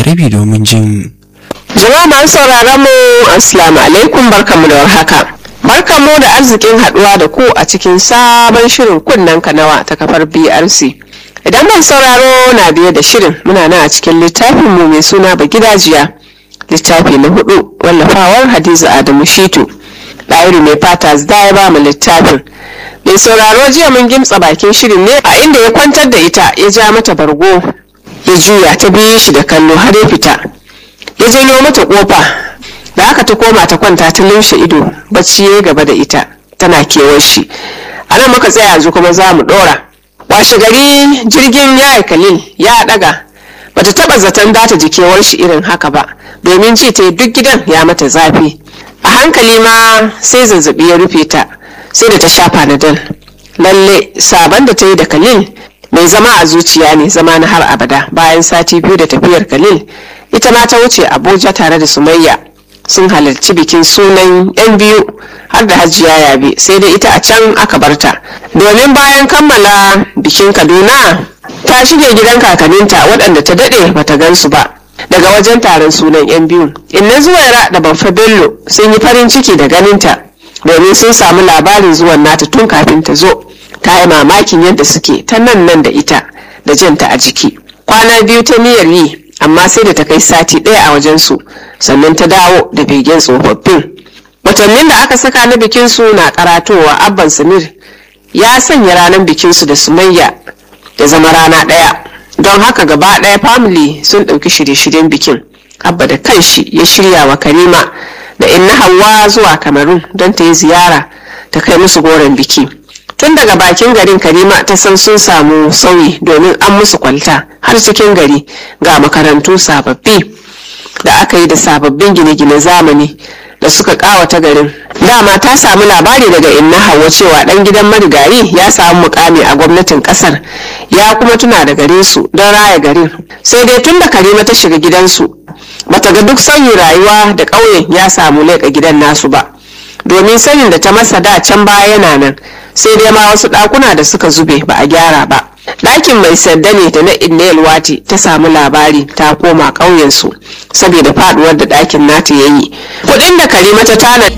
rabi domin jin Jama'a masu sauraron mu Assalamu alaikum barkamu da warhaka. Barkamu da arzikin haduwa da ku a cikin sabon shirin kunnen kanawa ta kafar BRC. Idan mai sauraro na biye da shirin muna nan a cikin littafin mu mai suna Bagidajiya. Littafi na hudu wallafawar Hadiza Adamu Shitu. Ɗairi mai fata da ya ba mu littafin. Mai sauraro jiya mun gimtsa bakin shirin ne a inda ya kwantar da ita ya ja mata bargo ya juya ta biye shi da kallo har ya fita. ya janyo mata kofa da aka ta koma ta kwanta ta lumshe ido bacci ya gaba da ita tana kewar shi a nan muka tsaya yanzu kuma za mu dora washe gari jirgin ya kalil ya daga bata taba zaton data jikewar shi irin haka ba domin ji ta duk gidan ya mata zafi a hankali ma sai zazzabi ya rufe ta sai da ta shafa na dal lalle sabon da ta yi da kalil mai zama a zuciya ne zama na har abada bayan sati biyu da tafiyar kalil ita ma ta wuce abuja tare da sumayya sun halarci bikin sunan yan biyu har da hajiya yabe sai dai ita a can aka barta domin bayan kammala bikin kaduna ta shige gidan kakaninta waɗanda ta daɗe bata gansu ba daga wajen taron sunan yan biyu inna zuwaira da banfa bello sun yi farin ciki da ganinta domin sun samu labarin zuwan nata tun kafin ta zo ta yi mamakin yadda suke ta nan nan da ita da janta a jiki kwana biyu ta niyyar yi amma sai da ta kai sati ɗaya a wajensu sannan ta dawo da begen tsofaffin watannin da aka saka na bikinsu na karatowa abban samir ya sanya ranar bikinsu da sumayya da zama rana ɗaya don haka gaba ɗaya family sun ɗauki shirye-shiryen bikin abba da kanshi ya shirya wa karima da inna hawa zuwa kamarun don ta yi ziyara ta kai musu goron biki tun daga bakin garin karima ta san sun samu sauyi domin an musu kwalta har cikin gari ga makarantu sababbi da aka yi da sababbin gine-gine zamani da suka kawata garin dama ta samu labari daga inna hawa cewa dan gidan marigayi ya samu mukami a gwamnatin kasar ya kuma tuna da garin su don raya garin sai dai tun da karima ta shiga gidansu bata ga duk sauyin rayuwa da ƙauyen ya samu leƙa gidan nasu ba domin sanin da ta masa da can baya yana nan sai dai ma wasu ɗakuna da suka zube ba a gyara ba ɗakin mai sanda ne da na inna wati ta samu labari ta koma ƙauyensu saboda faɗuwar da ɗakin nata ya yi kuɗin da karima ta tana